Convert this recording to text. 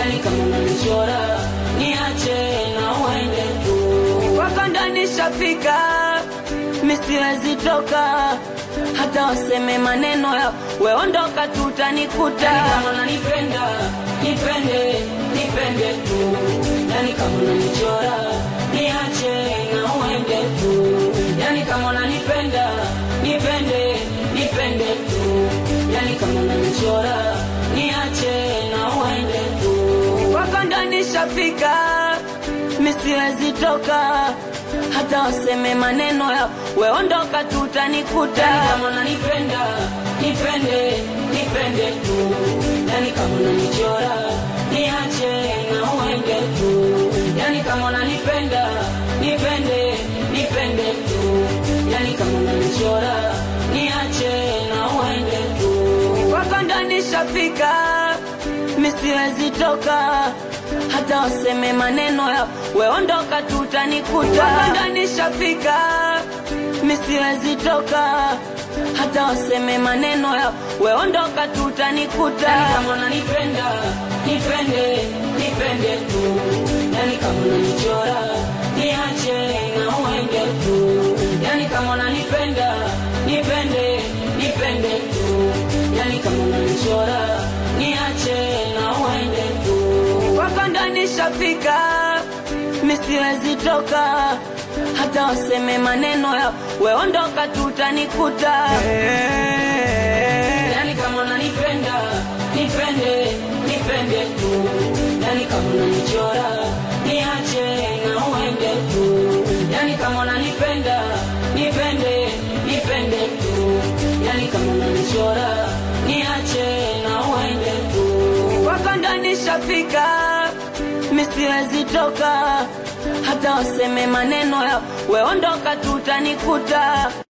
yani kama unanichora niache na uende tu kwako ndo nishafika, misiwezi toka hata waseme maneno ya weondoka, tutanikuta yani kama unanipenda nipende nipende tu yani kama unanichora niache na uende tu yani kama unanipenda nipende nipende tu yani kama unanichora niache na uende tu kwako ndo nishafika, misiwezi toka hata waseme maneno ya weondoka, tutanikuta yani kama unanipenda nipende nipende tu yani kama unanichora niache na uende tu yani kama unanipenda nipende nipende tu yani kama unanichora niache na uende tu kwako ndo nishafika, misiwezi toka hata waseme maneno ya weondoka, tutanikuta kwako ndo nishafika, misiwezi toka hata waseme maneno ya weondoka, tutanikuta yani kama unanipenda nipende nipende tu yani kama unanichora niache na uende tu yani kama unanipenda nipende nipende tu yani kama unanichora niache na uende tu kwako ndo nishafika, misiwezi toka hata waseme maneno ya weondoka, tutanikuta yani kama unanipenda nipende nipende tu yani kama unanichora niache na uende tu yani kama unanipenda nipende nipende tu yani kama unanichora niache na uende tu kwako ndo nishafika, misiwezi toka hata waseme maneno ya weondoka, tutanikuta